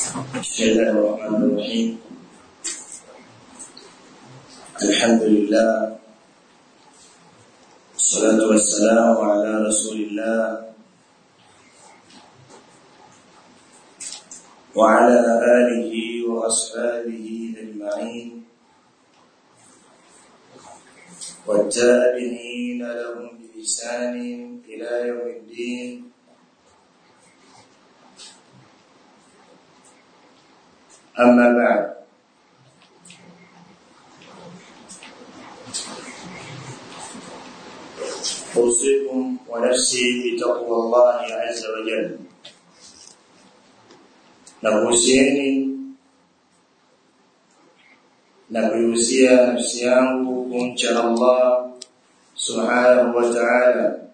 بسم الله الرحمن الرحيم الحمد لله والصلاة والسلام على رسول الله وعلى آله وأصحابه أجمعين والتابعين لهم بإحسان إلى يوم الدين أما بعد أوصيكم ونفسي بتقوى الله عز وجل nakuhusieni na kuihusia nafsi yangu kumcha Allah subhanahu wa ta'ala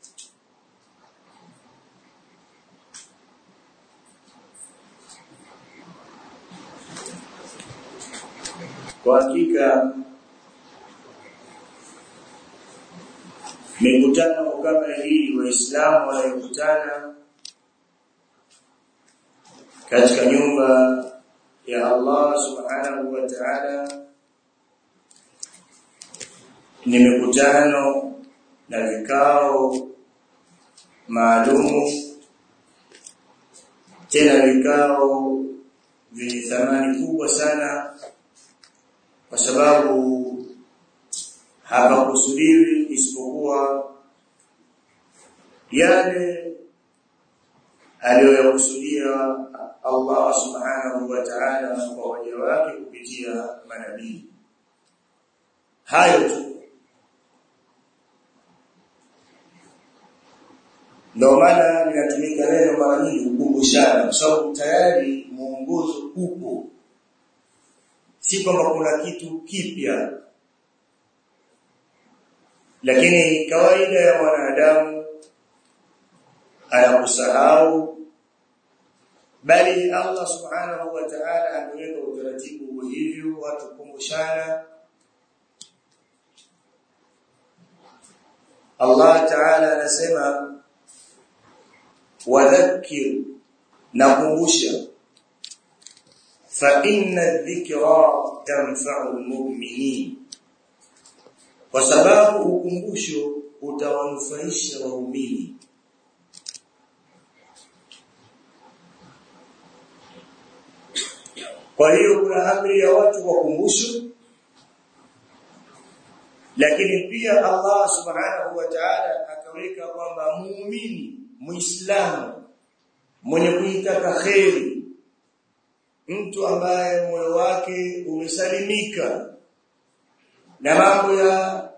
kwa hakika mikutano kama hii waislamu wanayokutana katika nyumba ya Allah subhanahu wa ta'ala ni mikutano na vikao maalumu tena vikao vyenye thamani kubwa sana kwa sababu hapakusudiwi isipokuwa yale aliyoyakusudia Allah subhanahu wa ta'ala kwa waja wake kupitia manabii hayo tu ndio maana linatumika neno mara nyingi kukumbushana kwa sababu tayari muongozo upo si kwamba kuna kitu kipya lakini kawaida ya mwanadamu anakusahau bali Allah subhanahu wa ta'ala ameweka utaratibu hivyo watu kumbushana Allah ta'ala anasema wadhakkir na kumbusha fa inna dhikra tanfa'u almu'minin kwa sababu ukumbusho utawanufaisha waumini Kwa hiyo kuna amri ya watu wakumbushwe lakini pia Allah Subhanahu wa Ta'ala akaweka kwamba muumini muislamu mwenye kuitaka kheri mtu ambaye moyo wake umesalimika na mambo ya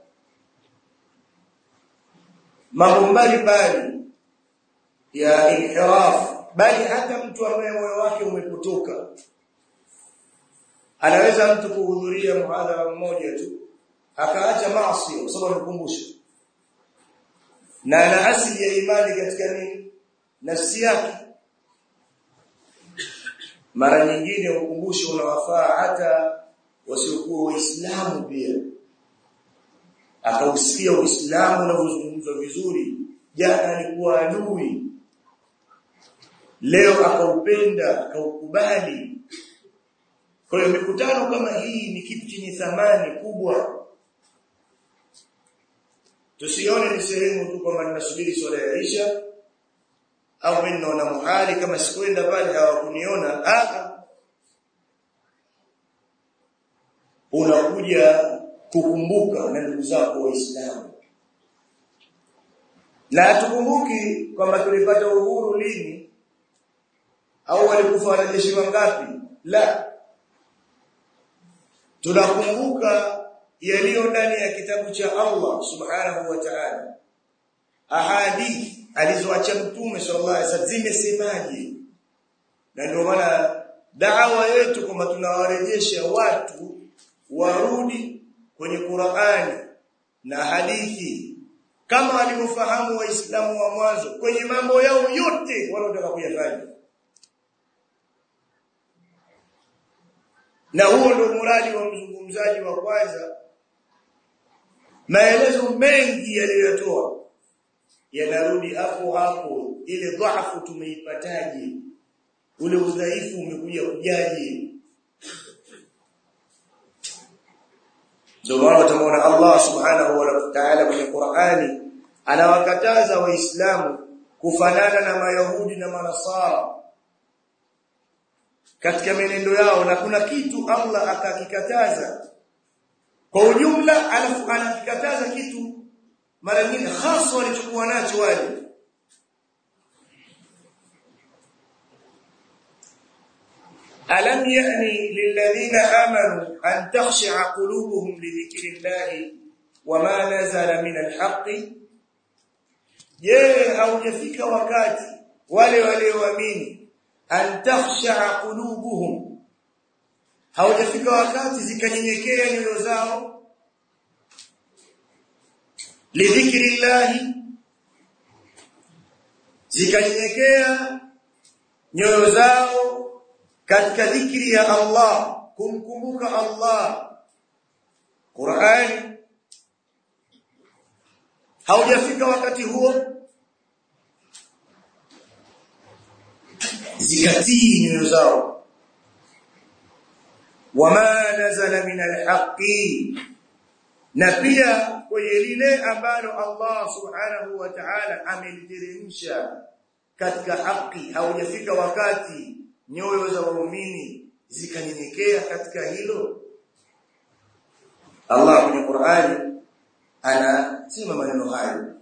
mambo mbalimbali ya inhiraf bali hata mtu ambaye moyo wake umepotoka anaweza mtu kuhudhuria muhadhara mmoja tu akaacha maasi kwa sababu anakumbusha na ana asili ya imani katika nini nafsi yake mara nyingine ukumbusho unawafaa hata wasiokuwa waislamu pia akausikia uislamu unavyozungumzwa vizuri jana alikuwa adui leo akaupenda akaukubali kwa hiyo mikutano kama hii ni kitu chenye thamani kubwa. Tusione ni sehemu tu kwamba ninasubiri swala ya Isha au mimi naona muhali kama sikwenda pale hawakuniona. Ah unakuja kukumbuka na ndugu zako Waislamu. Na tukumbuki kwamba tulipata uhuru lini au walikufa wanajeshi wangapi? La, tunakumbuka yaliyo ndani ya kitabu cha Allah subhanahu wa ta'ala ahadithi alizoacha mtume sallallahu alaihi wasallam zimesemaje na ndio maana da'wa yetu kwamba tunawarejesha watu warudi kwenye Qur'ani na hadithi kama walivyofahamu waislamu wa mwanzo kwenye mambo yao yote wanaotaka kuyafanya na huo ndio muradi wa mzungumzaji wa kwanza maelezo mengi ule udhaifu umekuja kujaje ndio maana tunaona Allah subhanahu wa ta'ala kwenye Qur'ani anawakataza waislamu kufanana na mayahudi na manasara katika menendo yao na kuna kitu Allah akakikataza kwa ujumla alafu anakikataza kitu mara nyingine hasa walichokuwa nacho wale ألم يأني للذين آمنوا أن تخشع قلوبهم لذكر الله وما نزل من الحق je haujafika wakati wale walioamini an takhsha qulubuhum haujafika wakati zikanyenyekea nyoyo zao lidhikrillahi zikanyenyekea nyoyo zao katika dhikri ya Allah kumkumbuka Allah Qur'ani haujafika wakati huo zikatii nyoyo zao wama nazala min alhaqi na pia kwenye lile ambalo Allah subhanahu wa ta'ala ameliteremsha katika haki haujafika wakati nyoyo za waumini zikanyenyekea katika hilo Allah kwenye Qur'ani anasema maneno hayo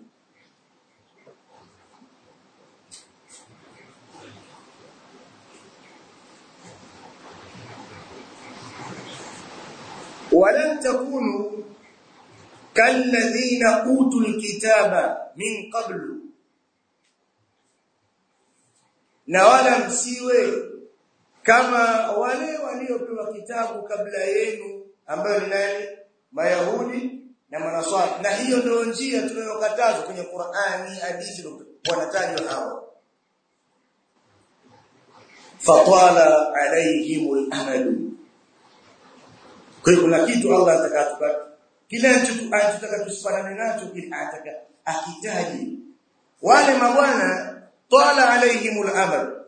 ولن تكونوا كالذين اوتوا الكتاب من قبل na wala msiwe kama wale waliopewa kitabu kabla yenu ambayo ni nani mayahudi na manaswara na hiyo ndio njia tunayokatazwa kwenye Qur'ani hadithi wanatajwa hawa fatala alaihimul amadu kwa hiyo kuna kitu Allah atakatupa kile anachotaka tusifanane nacho kile ataka akitaji wale mabwana tala alaihimul amal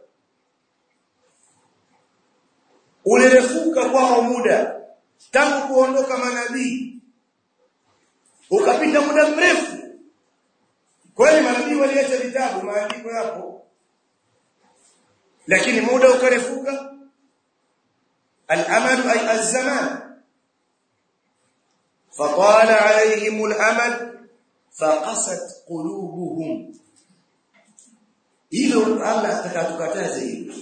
ulirefuka kwao muda tangu kuondoka manabii ukapita muda mrefu kweli manabii waliacha vitabu maandiko yapo lakini muda ukarefuka al-amal ay az-zaman فطال عليهم الامل فقست قلوبهم hilo Allah atakatukataza hilo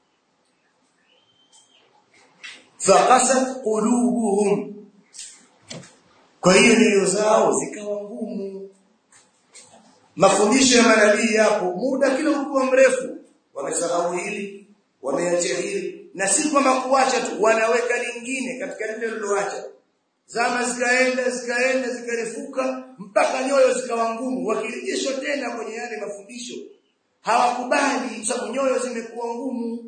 faqasat qulubuhum kwa hiyo nyoyo zao zikawa ngumu mafundisho ya manabii yapo muda kila ulikuwa mrefu wamesahau hili wameacha hili na si kwamba kuacha tu wanaweka lingine katika lile liloacha zama zikaenda zikaenda zikarefuka mpaka nyoyo zikawa ngumu wakirejeshwa tena kwenye yale mafundisho hawakubali sababu nyoyo zimekuwa ngumu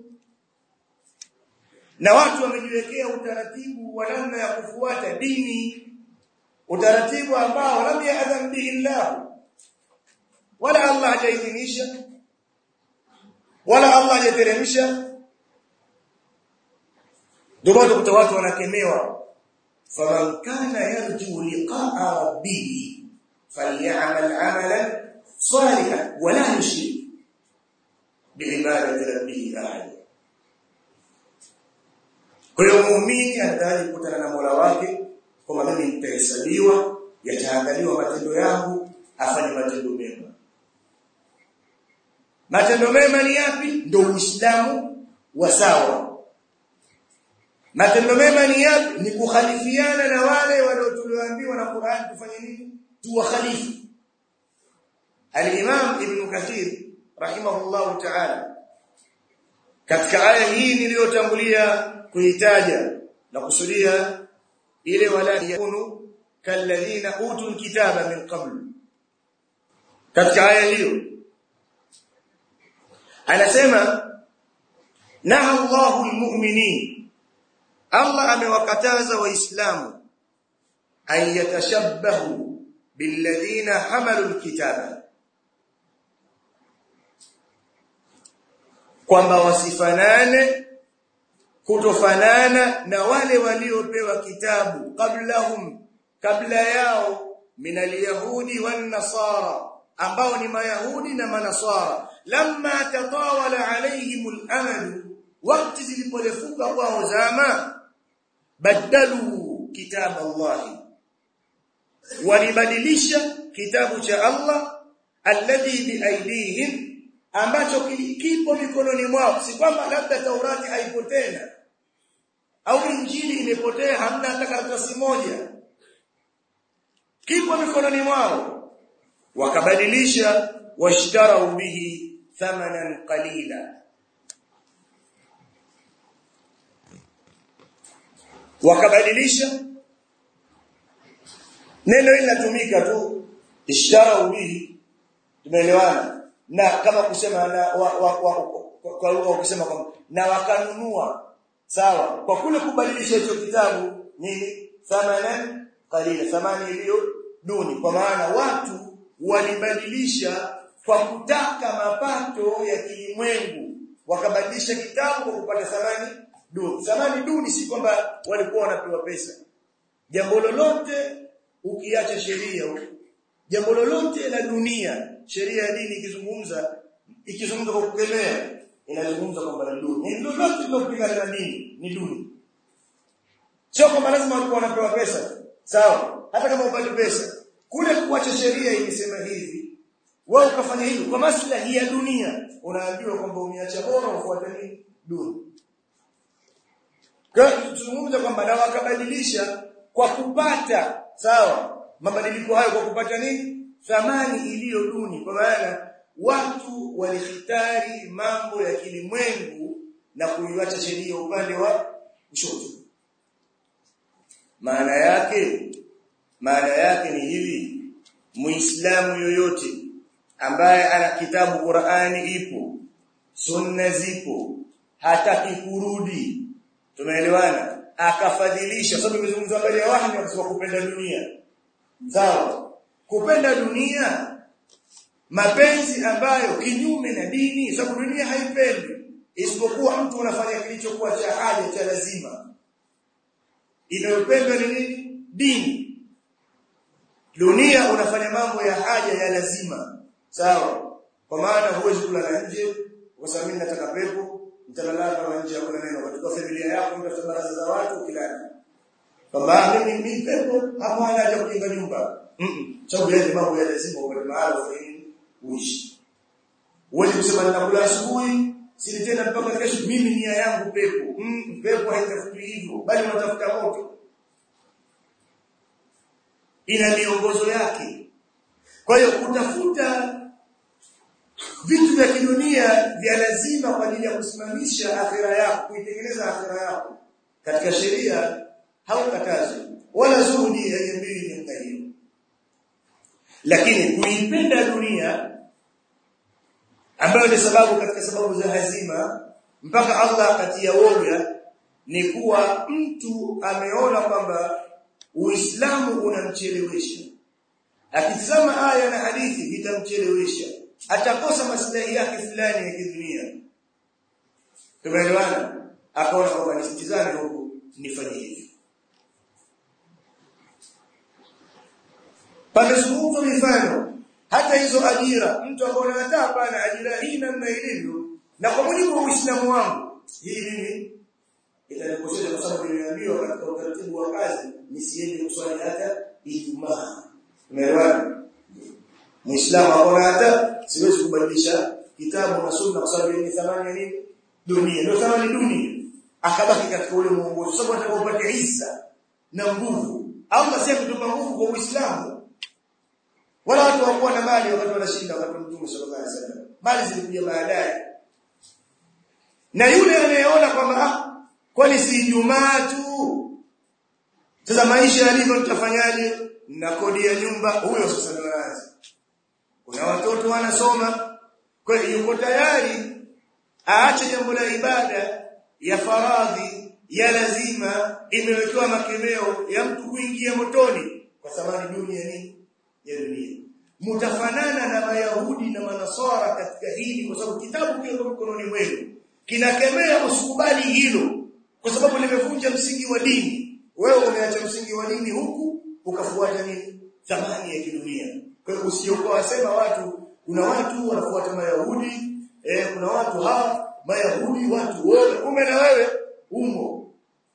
na watu wamejiwekea utaratibu wa namna ya kufuata dini utaratibu ambao lam ya'zam bihi Allah wala Allah hajaidhinisha wala Allah hajateremsha ndio watu watu wanakemewa faman kana yarju liqa'a rabbih falyamal 'amalan salihan wala yushrik biibadati rabbih ahad kwa hiyo muumini anataka kukutana na Mola wake kwamba mimi nitahesabiwa yataangaliwa matendo yangu afanye matendo mema matendo mema ni yapi ndio uislamu wa sawa matendo mema ni yapi ni kukhalifiana na wale waliotuliambiwa na Qur'an tufanye nini tuwakhalifu al-Imam Ibn Kathir rahimahullahu ta'ala katika aya hii niliyotangulia kuitaja na kusudia ile wala yakunu kalladhina utul kitaba min qabl katika aya hiyo anasema naha Allahu almu'minin Allah amewakataza waislamu an yatashabbahu billadhina hamalu alkitaba kwamba wasifanane kutofanana na wale waliopewa kitabu qablahum kabla yao min alyahudi wan nasara ambao ni mayahudi na manasara lamma tatawala alaihim al wakati ziliporefuka kwao zama badalu kitab Allah walibadilisha kitabu cha Allah alladhi biaidihim ambacho kipo mikononi mwao si kwamba labda Taurati haipo tena au Injili imepotea hamna hata karatasi moja kipo mikononi mwao wakabadilisha washtarau bihi thamanan qalila wakabadilisha neno hili linatumika tu ishtarau bihi tumeelewana na kama kusema na wa, wa, wa, kwa lugha ukisema kwamba na wakanunua sawa kwa kule kubadilisha hicho kitabu ni thamanan qalila thamani iliyo duni kwa maana watu walibadilisha kwa kutaka mapato ya kilimwengu wakabadilisha kitabu kwa kupata thamani duni thamani duni si kwamba walikuwa wanapewa pesa jambo lolote ukiacha sheria jambo lolote la dunia sheria ya dini ikizungumza ikizungumza kwa kukemea inazungumza kwamba ni duni ni lolote linalopingana na dini ni duni sio kwamba lazima walikuwa wanapewa pesa sawa hata kama upate pesa kule kuacha sheria imesema hivi wewe ukafanya hivi kwa maslahi ya dunia unaambiwa kwamba umeacha bora ufuate nini duni kwa tuzungumza kwamba na wakabadilisha kwa kupata sawa mabadiliko hayo kwa kupata nini thamani iliyo duni kwa maana watu walihitari mambo ya kilimwengu na kuiacha sheria upande wa kushoto maana yake maana yake ni hivi muislamu yoyote ambaye ana kitabu Qur'ani ipo sunna zipo hataki kurudi tumeelewana akafadhilisha sababu imezungumzwa habari ya wahyi akasema kupenda dunia sawa kupenda dunia mapenzi ambayo kinyume na dini sababu dunia haipendi isipokuwa mtu unafanya kilichokuwa cha haja cha lazima inayopendwa ni nini dini dunia unafanya mambo ya haja ya lazima sawa kwa maana huwezi kulala nje kwa sababu mimi nataka pepo nitalala kama nje hakuna neno katika familia yako mtafuta baraza za watu kilala kwamba mimi ni pepo hapo anaja kujenga nyumba mm sababu yale mambo ya lazima kwa mahali ufanye uishi uweze kusema ninakula asubuhi sili tena mpaka kesho mimi nia yangu pepo mm, pepo haitafuti hivyo bali unatafuta moto ina miongozo yake kwa hiyo kutafuta vitu vya kidunia vya lazima kwa ajili ya kusimamisha akhira yako kuitengeneza akhira yako katika sheria haukatazwi wala zuhudi haijambii namna hiyo lakini kuipenda dunia ambayo ni sababu katika sababu za hazima mpaka Allah akatia woga ni kuwa mtu ameona kwamba Uislamu unamchelewesha akitazama aya na hadithi vitamchelewesha atakosa maslahi yake fulani ya kidunia tumeelewana akaona kwamba nisitizame huku nifanye hivi pamezungumzwa mifano hata hizo ajira mtu akaona hata hapana ajira hii namna ilivyo na kwa mujibu wa Uislamu wangu hii mimi itanikosesha kwa sababu nimeambiwa katika utaratibu wa kazi nisiende kuswali hata Ijumaa umeelewana Muislamu akaona hata siwezi kubadilisha kitabu na sunna kwa sababu ni thamani ya nini dunia ndio thamani dunia akabaki katika ule muongozo sababu anataka upate hisa na nguvu Allah si kutupa nguvu kwa Uislamu wala watu hawakuwa na mali wakati wanashinda wakati Mtume sallallahu alaihi wasallam mali zilikuja baadaye na yule anayeona kwamba ah kwani si Ijumaa tu sasa maisha yalivyo tutafanyaje na kodi ya nyumba huyo sasa ndio anaanza kuna watoto wanasoma kwa hiyo yuko tayari aache jambo la ibada ya faradhi ya lazima imewekewa makemeo ya mtu kuingia motoni kwa sababu dunia ni ya dunia mtafanana na mayahudi na manasara katika hili kwa sababu kitabu kiko mkononi mwenu kinakemea usikubali hilo kwa sababu limevunja msingi wa dini wewe umeacha msingi wa dini huku ukafuata nini thamani ya kidunia kwa hiyo usiokuwa wasema watu kuna watu wanafuata mayahudi eh kuna watu hawa mayahudi watu wote kumbe na wewe umo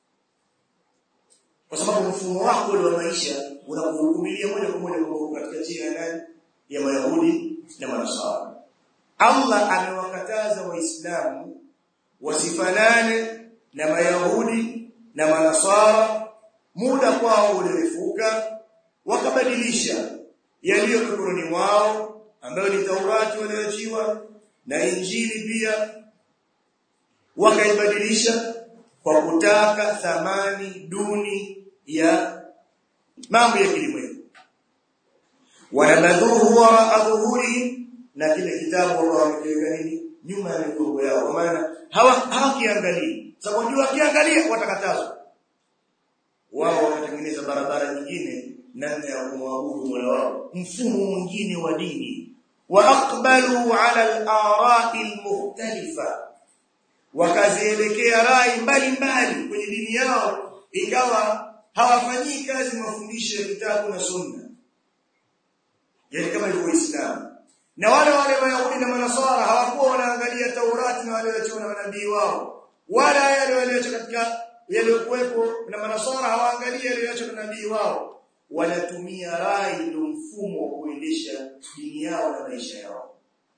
kwa sababu mfumo wako ule wa maisha unakuhukumilia moja kwa moja kwa katika njia ya nani ya mayahudi na manasara Allah amewakataza waislamu wasifanane na mayahudi na manasara muda kwao ulirefuka wakabadilisha yaliyo mikononi mwao ambayo ni Taurati walioachiwa na Injili pia wakaibadilisha kwa kutaka thamani duni ya mambo ya kilimwengu wanabadhuhu wa adhuhuri na kile kitabu Allah wamekiweka nini nyuma ya migongo yao kwa maana hawa hawakiangalia sababu ndio wakiangalia watakatazwa wao wakatengeneza barabara nyingine namna ya kumwabudu Mola wao mfumo mwingine wa dini wa aqbalu ala al-ara'i al-mukhtalifa wakazielekea rai mbalimbali kwenye dini yao ikawa hawafanyii kazi mafundisho ya kitabu na sunna yani kama ilivyo Uislamu na wale wale Wayahudi na Manasara hawakuwa wanaangalia Taurati na wale waliochona na manabii wao wala yale walioacha katika yaliyokuwepo na Manasara hawaangalia yaliyoacha na nabii wao wanatumia rai ndio mfumo wa kuendesha dini yao na maisha yao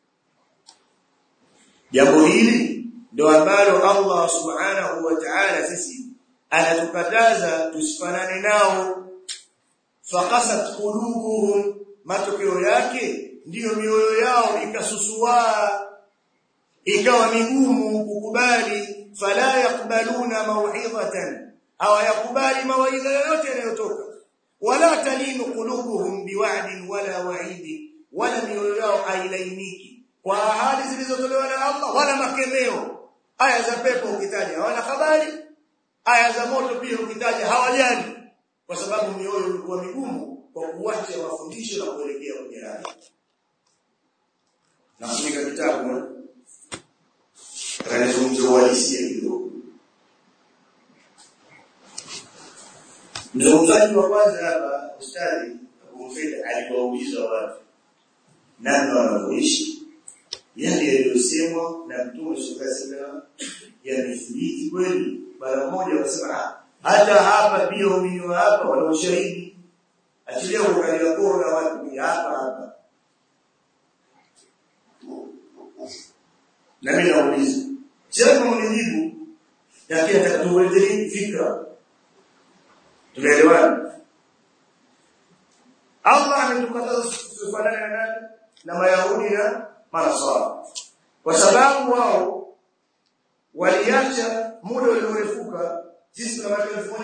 jambo hili ndio ambalo Allah subhanahu wa ta'ala sisi anatukataza tusifanane nao faqasat qulubuhum matokeo yake ndiyo mioyo yao ikasusua ikawa migumu kukubali fala yakbaluna mau'izatan hawayakubali mawaidha yoyote yanayotoka wala talinu qulubuhum biwa'din wala wa'idi wala mioyo yao hailainiki kwa ahadi zilizotolewa na Allah wala makemeo aya za pepo ukitaja hawana habari aya za moto pia ukitaja hawajali kwa sababu mioyo ilikuwa migumu kwa kuacha mafundisho na kuelekea kwenye rai na kuandika kitabu kanizungumza uhalisia kidogo mzungumzaji wa kwanza hapa ustadi Abu Mfida aliwauliza watu namna wanavyoishi yale yaliyosemwa na Mtume sallallahu alaihi wasallam yamethibiti kweli mara moja wasema hata hapa pia umini hapa wana ushahidi achilia ukalia kora watu ni hapa hapa na mimi nauliza sio kama unijibu lakini atatuelezea fikra tunaelewana Allah ametukataza tusifanane na nani na Mayahudi na Manasara kwa sababu wao waliacha muda uliorefuka sisi kama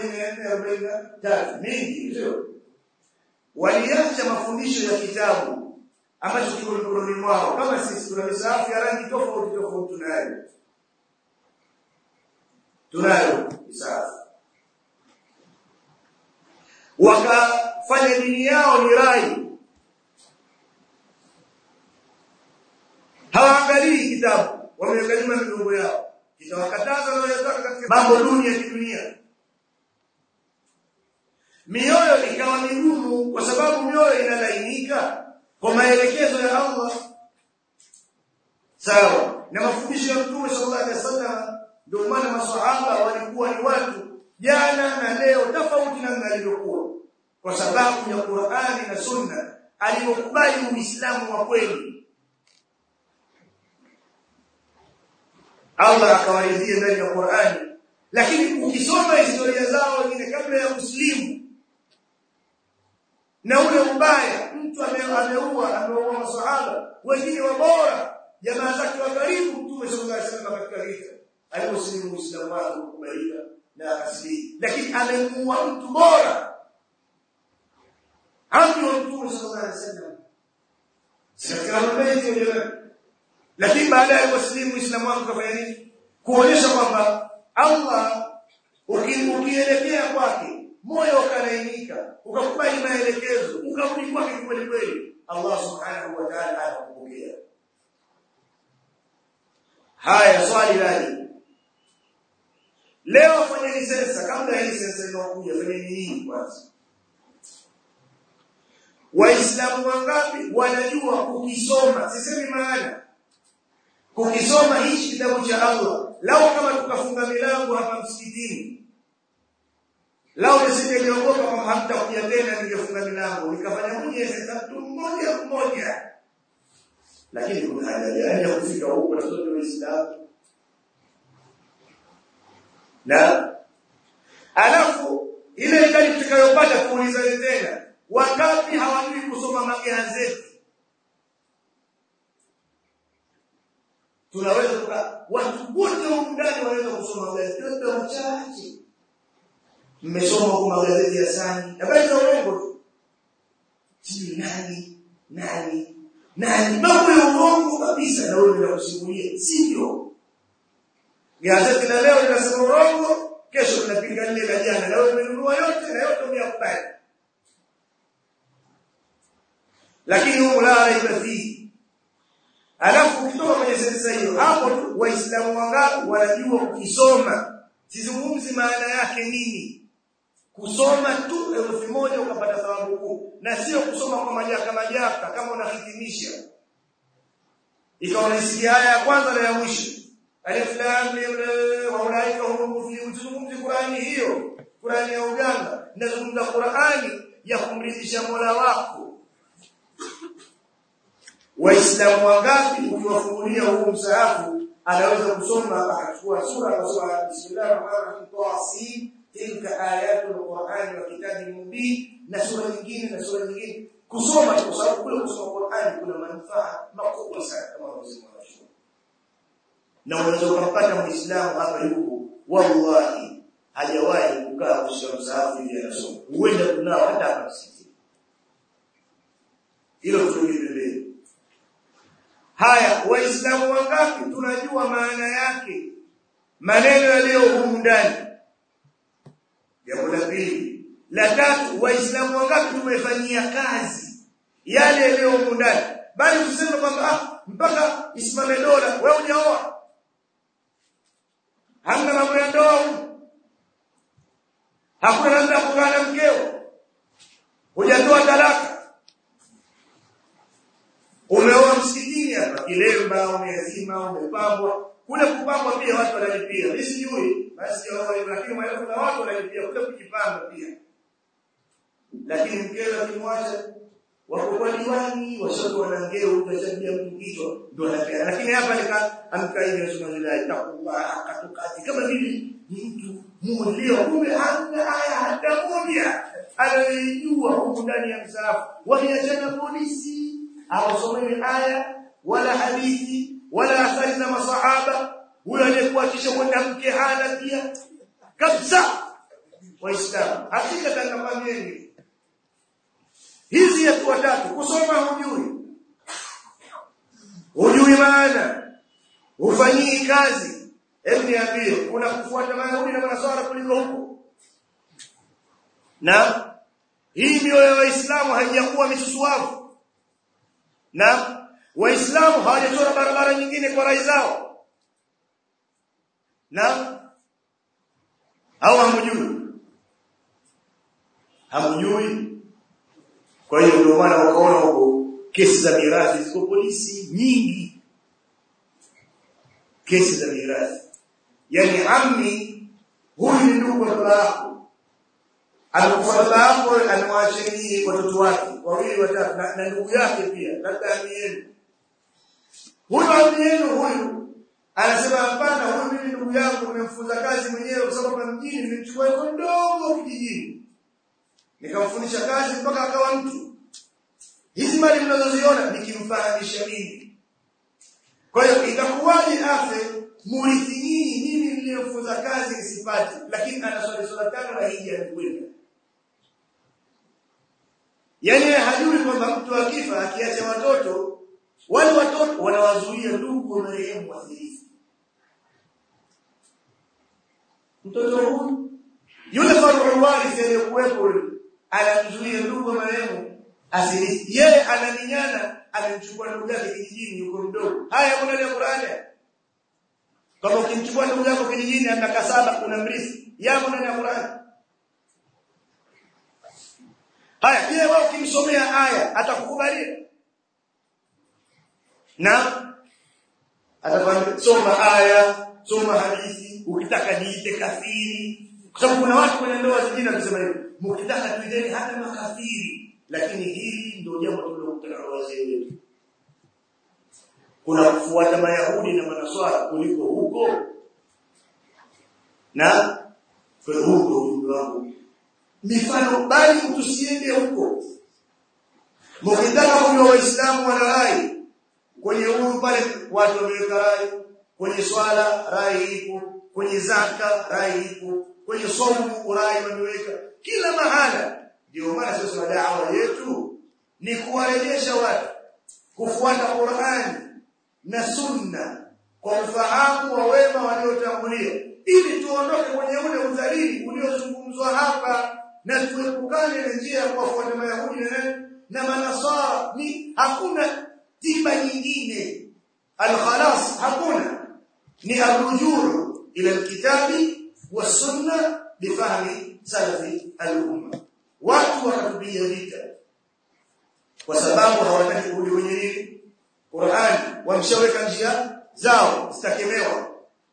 1443 mingi sio waliacha mafundisho ya kitabu ambacho kiko mikononi mwao kama sisi tuna misaafu ya rangi tofauti tofauti tunayo tunayo misaafu wakafanya dini yao ni rai hawaangalii kitabu wameangalia migongo yao kitawakataza wanayotaka katika mambo duni ya kidunia mioyo ikawa migumu kwa sababu mioyo inalainika kwa maelekezo ya Allah sawa na mafundisho ya Mtume sallallahu alaihi wasallam ndio maana maswahaba walikuwa ni watu jana na leo tofauti na alivyokuwa kwa sababu ya Qur'ani na Sunna alipokubali Uislamu wa kweli Allah akawaridhia ndani ya Qur'ani lakini ukisoma historia zao wengine kabla ya kuslimu na ule ubaya mtu ameua ameua masahaba wengine wabora jamaa zake wa karibu mtume sallallahu alaihi wasallam katika vita aliposlimu Uislamu wake kukubalika na akasilimu lakini amemuua mtu bora amri wa mtume sallallahu alaihi wasallam sasa mbele lakini baadaye waslimu Uislamu wake kafanya nini kuonyesha kwamba Allah ukielekea kwake moyo ukalainika ukakubali maelekezo ukarudi kwake kweli kweli Allah subhanahu wa ta'ala anakupokea haya swali lani leo fanyeni sensa kabla ya hii sensa inayokuja fanyeni hii kwanza waislamu wangapi wanajua kukisoma sisemi maana kukisoma hichi kitabu cha Allah lao kama tukafunga milango hapa msikitini lao nisingeogopa kama hamtakuja tena ningefunga milango nikafanya mwenyewe tatu mmoja mmoja lakini kuna haja gani ya kufika huko na sote waislamu na alafu ile idadi tutakayopata kuuliza tena wangapi hawajui kusoma magazeti tunaweza tuka watu wote huko ndani wanaweza kusoma magazeti wote wachache mmesoma huko magazeti ya sani habari za uongo tu sijui nani nani nani mambo ya uongo kabisa na wewe unakusimulia sivyo gazeti la leo linasema uongo kesho linapinga lile la jana na wewe umenunua yote na yote umeyakubali lakini huko la raiba fihi alafu ukitoka kwenye sensa hiyo hapo tu waislamu wangapi wanajua ukisoma sizungumzi maana yake nini kusoma tu herufi moja ukapata thawabu kuu na sio kusoma kwa majaka majaka kama unahitimisha ikawa unasikia aya ya kwanza na ya mwisho alif lam mim wa ulaika hum muflihun tuzungumzi Qur'ani hiyo Qur'ani ya uganga nazungumza Qur'ani ya kumridhisha Mola wako Waislamu wangapi ukiwafungulia huu msahafu anaweza kusoma akachukua sura akasoma bismillahir rahmanir rahim tasin tilka ayatul qur'ani wa kitabin mubin na sura nyingine na sura nyingine kusoma kwa sababu kule kusoma Qur'ani kuna manufaa makubwa sana kama wazima wanasema na unaweza kumpata muislamu hapa yuko wallahi hajawahi kukaa kusoma msahafu ili anasoma huenda kunao hata hapa msikiti hilo tuliendelee Haya, waislamu wangapi tunajua maana yake? Maneno yaliyo humu ndani. Jambo la pili. La tatu, waislamu wangapi tumefanyia kazi yale yaliyo humu ndani? Bali tuseme kwamba ah, mpaka isimame dola, wewe hujaoa. Hamna mambo ya ndoa humu. Hakuna namna ya kukaa na mkeo. Hujatoa talaka. Umeoa msikitini hapa kilemba umezima umepambwa kule kupambwa pia watu wanalipia mimi sijui basi lakini maana kuna watu wanalipia kule kujipamba pia lakini mkeo akimwacha wako kwa diwani washoto wanangeo utashadia mtu kichwa ndio anapea lakini hapa nika amkaidi nasema zile takullah akatukati kama vile mtu mmoja kumbe hana aya hata moja anayejua huko ndani ya msalafu wameachana polisi hawasomewi aya wala hadithi wala athari za masahaba huyo aliyekuachisha kwenda mke hana pia kabisa waislamu hakika tangamanieni hizi ya watatu kusoma hujui hujui maana ufanyii kazi hebu niambie kuna kufuata mayahudi na manaswara kuliko huko na hii ndio ya waislamu haijakuwa misusuavu na waislamu hawajachora barabara nyingine kwa rai zao na au hamjui hamjui kwa hiyo ndio maana wakaona huko kesi za mirathi ziko polisi nyingi kesi za mirathi yani ammi huyu ni ndugu wa baba yako anakufa baba yako anawaachilia watoto wake wawili watatu na, na ndugu yake pia labda ammi yenu huyu ammi yenu huyu anasema hapana huyu mimi ndugu yangu nimemfunza kazi mwenyewe kwa sababu mjini nilimchukua yuko ndogo kijijini nikamfundisha kazi mpaka akawa mtu hizi mali mnazoziona nikimfahamisha mimi kwa hiyo itakuwaje afe murithi nyinyi mimi niliyemfunza kazi nisipati lakini ana swali swala tano na hija anakwenda yani hajui kwamba mtu akifa akiacha watoto wale watoto wanawazuia ndugu wa marehemu wathirifu mtoto huyu yule farul warith aliyekuwepo anamzuia ndugu wa marehemu asirithi yeye ananinyana amemchukua ndugu yake kijijini yuko mdogo haya kuna ile Qur'ani kama ukimchukua ndugu yako kijijini ana kasaba unamrithi yamo ndani ya Qur'an haya je wewe ukimsomea aya atakukubalia na atakwambia soma aya soma hadithi ukitaka niite kafiri kwa sababu kuna watu kwenye ndoa zingine wanasema hivi mkitaka tuideni hata makafiri lakini hili ndio jambo tulilokutana na wazee wetu kuna kufuata mayahudi na manaswara kuliko huko na kwa huko ujumbe wangu mifano bali tusiende huko mkitaka kujua waislamu wana rai kwenye huru pale watu wameweka rai kwenye swala rai ipo kwenye zaka rai ipo kwenye somo rai wameweka kila mahala ndio maana sasa da'wa yetu ni kuwarejesha watu kufuata Qur'ani na sunna kwa ufahamu wa wema waliotangulia ili tuondoke kwenye ule udhalili uliozungumzwa hapa na tuepukane na njia ya kuwafuata mayahudi na na manasara ni hakuna tiba nyingine alkhalas hakuna ni arrujuu ila alkitabi wasunna bifahmi salafi al-umma watu wakatupiga vita kwa sababu hawataki kurudi kwenye nini Qur'an wamshaweka njia zao zitakemewa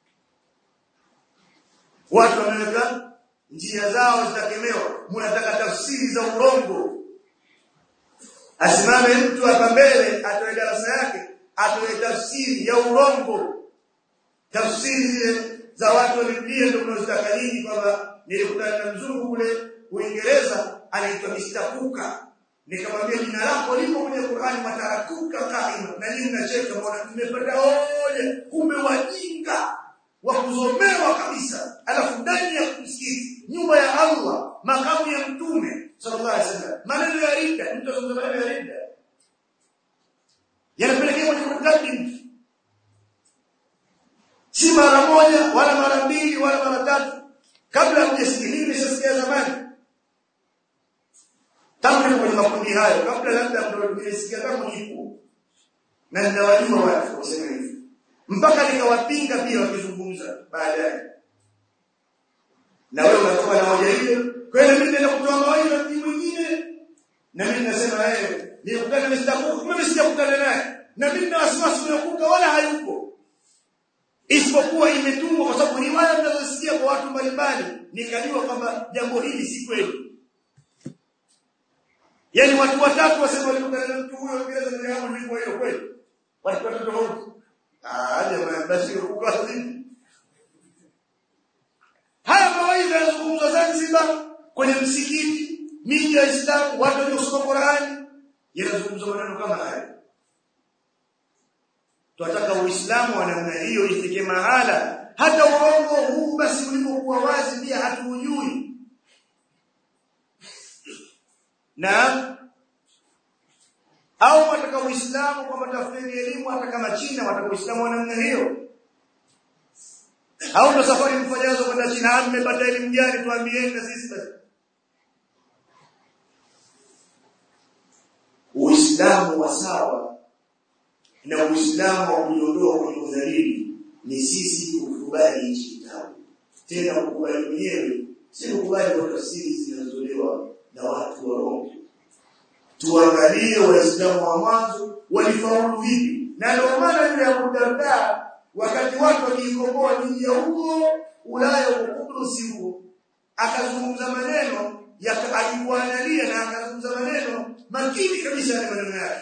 watu wameweka njia zao zitakemewa mnataka tafsiri za urongo asimame mtu hapa mbele atoe darasa yake atoe tafsiri ya urongo tafsiri zile za watu walibia ndio tunazotaka nyingi kwamba nilikutana na mzungu kule Uingereza anaitwa Mr. Kuka nikamwambia jina lako lipo kwenye Qur'ani matarakuka kaima na nyinyi mnacheka mbona tumepata hoja kumbe wajinga wa kuzomewa kabisa alafu ndani ya msikiti nyumba ya Allah makamu ya mtume sallallahu alaihi wasallam maneno ya ridda mtu azungumza maneno ya ridda yanapelekea kwenye kukaddim si mara moja wala mara mbili wala mara tatu kabla hujasikia mimi nimeshasikia zamani tangu kwenye makundi hayo kabla labda ndio nimesikia kama nipo na ninawajua watu waseme hivyo mpaka nikawapinga pia wakizungumza baadaye na wewe unatoa na hoja hiyo kwa hiyo mimi nenda kutoa mawaidha mtu mwingine na mimi nasema wewe nilikutana na Mr. mimi sijakutana naye na mimi na wasiwasi unakuka wala hayupo isipokuwa imetungwa kwa sababu riwaya mnazosikia kwa watu mbalimbali nikajua kwamba jambo hili si kweli Yaani watu watatu wasema walikutana na mtu huyo Uingereza na jambo lilikuwa hilo kweli. Walikuwa tofauti. Ah, jamaa basi uko vipi? Haya mawaidha yanazungumzwa Zanzibar kwenye msikiti, miji ya Islam, watu waliosoma Qur'ani yanazungumzwa maneno kama haya. Tunataka Uislamu wa namna hiyo ifike mahala hata uongo huu basi ulipokuwa wazi pia hatuujui. na au wataka uislamu kwamba tafsiri elimu hata kama China wataka uislamu wa namna hiyo au ndo safari mfanyazo kwenda China mmepata elimu gani tuambieni na sisi basi uislamu wa sawa na uislamu wa kujiondoa kwenye udhalili ni sisi kukubali hichi kitabu tena kukubali mwenyewe si kukubali kwa tafsiri zinazotolewa na watu warongo tuangalie waislamu wa mwanzo walifaulu hivi na ndio maana yule Abu Darda wakati watu wakiikomboa miji ya huko Ulaya huko Kudusi huko akazungumza maneno ya alikuangalia na akazungumza maneno makini kabisa ya maneno yake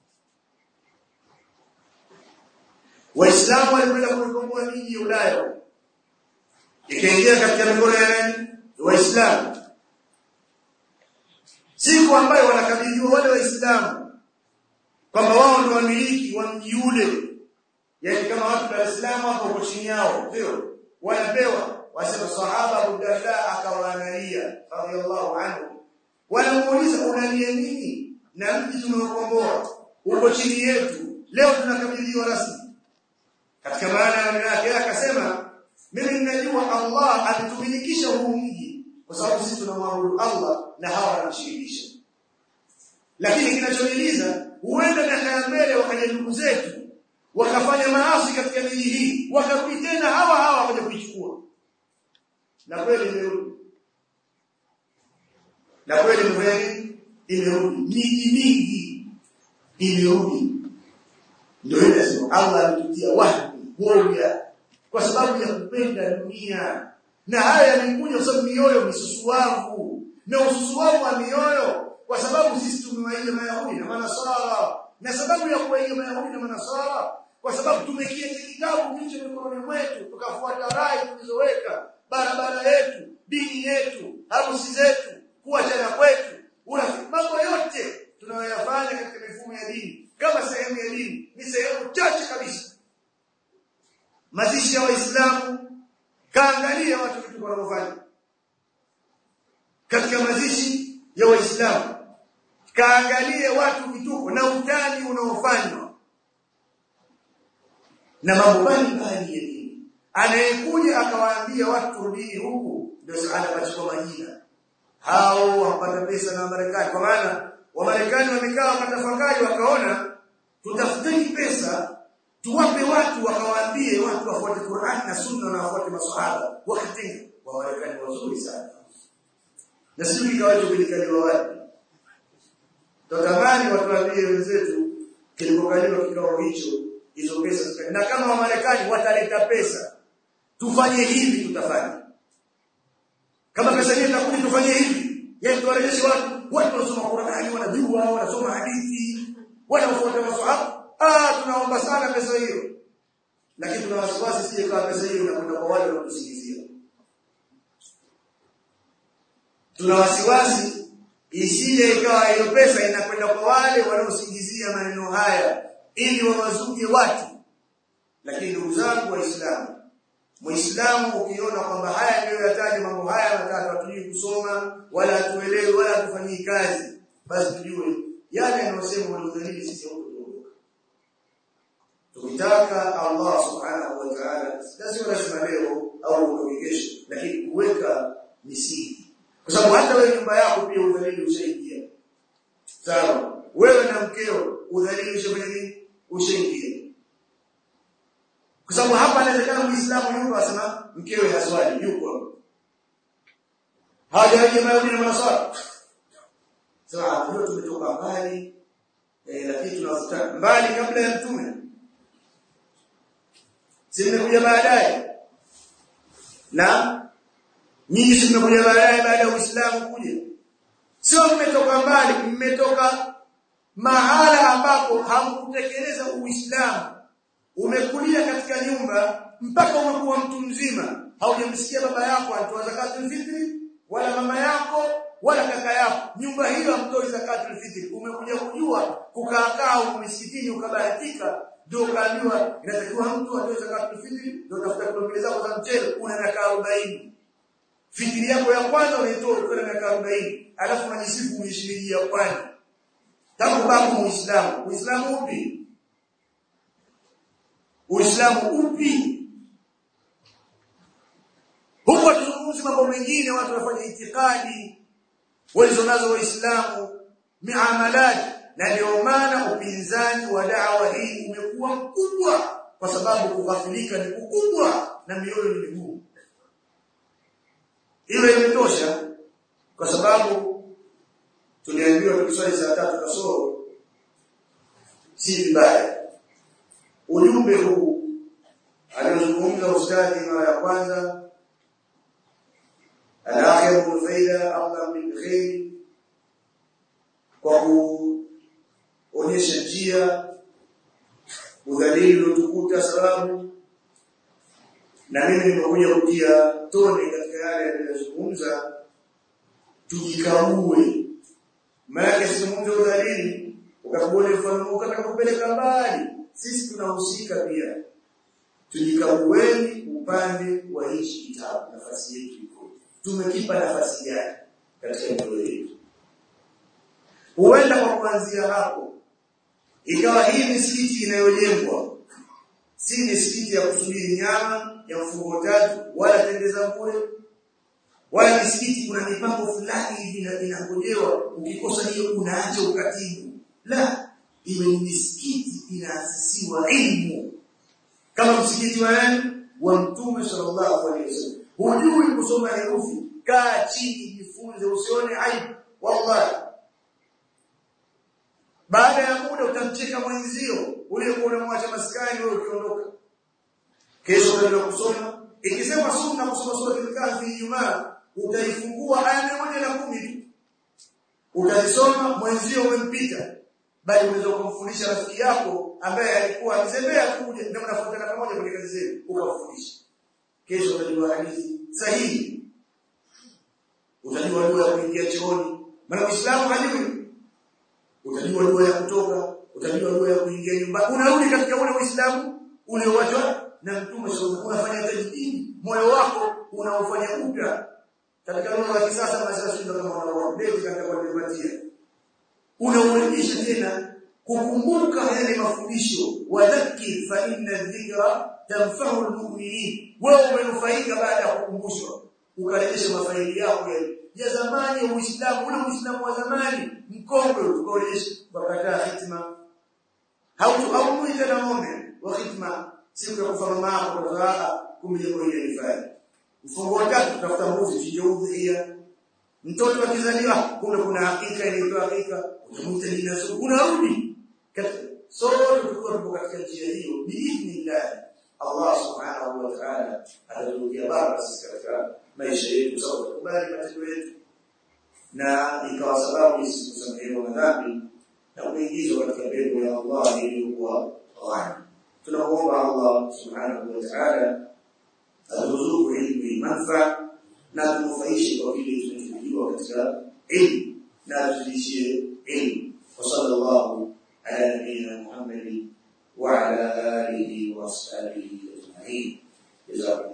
Waislamu walikwenda kuikomboa miji ya Ulaya ikaingia katika mikono ya nani Waislamu siku ambayo wanakabidhiwa wale waislamu kwamba wao ndio wamiliki wa mji ule yani kama watu Dar es Salaam hapo uko chini yao sio wanapewa wasema sahaba Abu Darda akawaangalia radhiallahu anhu wanamuuliza unalia nini na mji tumeokomboa uko chini yetu leo tunakabidhiwa rasmi katika maana ya maneno yake akasema mimi ninajua Allah alitumilikisha huu mji kwa sababu sisi tunamwabudu Allah na hawa wanamshirikisha lakini kinachoniuliza huenda miaka ya mbele wakaja ndugu zetu wakafanya maasi katika miji hii wakarudi tena hawa hawa wakaja kuichukua na kweli imerudi na kweli kweli imerudi miji mingi imerudi ndio ile sema Allah alitutia wahyi woga kwa sababu ya kupenda dunia na haya yamekuja kwa sababu mioyo misusuavu na ususuavu wa mioyo kwa sababu sisi tumewaiga mayahudi na manasara na sababu ya kuwaiga mayahudi na manasara kwa sababu tumekiacha kitabu kilicho mikononi mwetu tukafuata rai tulizoweka barabara yetu dini yetu harusi zetu kuachana kwetu urafiki mambo yote tunayoyafanya katika mifumo ya dini kama sehemu ya dini ni sehemu chache kabisa mazishi ya waislamu kaangalia watu vitu wanavyofanya katika mazishi ya waislamu kaangalie watu vituko na utani unaofanywa na mambo mbalimbali ya dini anayekuja akawaambia watu rudini huku ndio anapachukua majina hao wapata pesa na Marekani kwa maana Wamarekani wamekaa wakatafakari wakaona tutafuteni pesa tuwape watu wakawaambie watu wafuate Qur'an na Sunna na wafuate maswahaba wakatenga Wamarekani wazuri sana na sijui kawacho kilikaliwa wapi Tutamani watuambie wenzetu kilipokaliwa kikao hicho hizo pesa na kama Wamarekani wataleta pesa tufanye hivi tutafanya kama pesa hii itakuja tufanye hivi yani tuwarejeshe watu watu wanasoma Qur'ani wanajua wanasoma hadithi wanafuata maswahaba ah tunaomba sana pesa hiyo lakini tuna wasiwasi sije kama pesa hiyo inakwenda kwa wale wanatusingizia tuna wasiwasi isije ikawa hiyo pesa inakwenda kwa wale wanaosingizia maneno haya ili wawazuie watu lakini ndugu zangu waislamu Muislamu ukiona kwamba haya ndio yataje mambo haya matatu hatujui kusoma wala hatuelewi wala hatufanyii kazi basi tujue yale yanayosema walidhalili sisi huko tukitaka Allah subhanahu wa ta'ala lazima lazima leo au ndio kesho lakini kuweka misingi kwa sababu hata wewe nyumba yako pia udhalili ushaingia sawa wewe na mkeo udhalili ushafanya nini ushaingia kwa sababu hapa inawezekana Muislamu yuko asema mkewe haswali yuko hajaje mayahudi na manasara sawa ndio tumetoka mbali eh, lakini tunafuta mbali kabla ya mtume simekuja baadaye na nyinyi simekuja baadaye baada ya Uislamu kuja sio mmetoka mbali mmetoka mahala ambapo hamkutekeleza Uislamu umekulia katika nyumba mpaka umekuwa mtu mzima haujamsikia baba yako anatoa zakatul fitri wala mama yako wala kaka yako nyumba hiyo hamtoi zakatul fitri umekuja kujua kukaa huko msikitini ukabahatika ndio kaambiwa inatakiwa mtu atoe zakatul fitri ndio tafuta kilo zako za mchele una miaka 40 fitri yako ya kwanza unaitoa ukiwa na miaka 40 alafu unajisifu uishiriki ya kwanza tangu babu muislamu uislamu upi Uislamu upi? Huko tuzungumzi mambo mengine watu wanafanya itikadi walizonazo waislamu miamalat na ndio maana upinzani wa dawa hii umekuwa mkubwa kwa sababu kughafilika ni kukubwa na mioyo ni migumu. Ile imetosha kwa sababu tuliambiwa tukiswali saa tatu kasoro si vibaya ujumbe huu aliozungumza ustadi mara ya kwanza al-akhir faida Allah min khair kwa kuonyesha njia udhalili utukuta sababu na mimi nimekuja kutia tone katika yale aliyozungumza tujikaue maana sizungumza udhalili ukakubali mfano ukataka kupeleka mbali sisi tunahusika pia tujikagueni upande wa hichi kitabu nafasi yetu iko tumekipa nafasi gani katika mioyo yetu huenda kwa kuanzia hapo ikawa hii misikiti inayojengwa si misikiti ya kusubiri nyama ya mfungo tatu wala tendeza bure wala misikiti kuna mipango fulani hivi inangojewa ukikosa hiyo unaacha ukatibu la iwe ni misikiti inaasisiwa ilmu kama msikiti wa nani wa mtume sallallahu alaihi wasallam hujui kusoma herufi kaa chini jifunze usione aibu wallahi baada ya muda utamcheka mwenzio uliyekuwa unamwacha maskani wewe ukiondoka kesho utaenda kusoma ikisema sunna kusoma sura al-kahfi Ijumaa utaifungua aya moja na kumi tu utaisoma mwenzio umempita bali unaweza kumfundisha rafiki yako ambaye alikuwa akizembea kuja ndio mnafuatana pamoja kwenye kazi zenu ukamfundisha kesho utajua hadithi sahihi utajua dua ya kuingia chooni maana Uislamu hajui utajua dua ya kutoka utajua dua ya kuingia nyumbani unarudi katika ule Uislamu ulioachwa na Mtume sallallahu unafanya tajdidi moyo wako unaofanya upya katika lugha ya kisasa basi ndio kama unaoupdate katika kulipatia unaurudisha tena kukumbuka yale mafundisho wadhakir fa inna dhikra tanfa'u almu'minin wewe umenufaika baada ya kukumbushwa ukarejesha mafaili yako ya zamani ya Uislamu ule Uislamu wa zamani mkongwe ukarejesha wakataa hitima hautu au tena ng'ombe wa hitima siku ya kufa mama yako kwa sababu kumbe jambo hili lifanye mfungo tatu tutafuta mbuzi chinje udhia mtoto akizaliwa kuna kuna hakika inaitwa hakika utamuita jina zuri unarudi sote tulikuwa tuko katika njia hiyo biidhnillah Allah subhanahu wa ta'ala atatukia baraka sisi katika maisha yetu sababu tukubali matendo yetu na ikawa sababu sisi kusamehewa madhambi na kuingizwa katika pepo ya Allah iliyokuwa ghani tunamuomba Allah subhanahu wa ta'ala atuzuku ilmu manfa na tunufaishe kwa vile tunachojua katika ilmu na atuzidishie ilmu wa sallallahu ala nabiyyina Muhammad wa ala alihi wa ashabihi ajma'in jazakum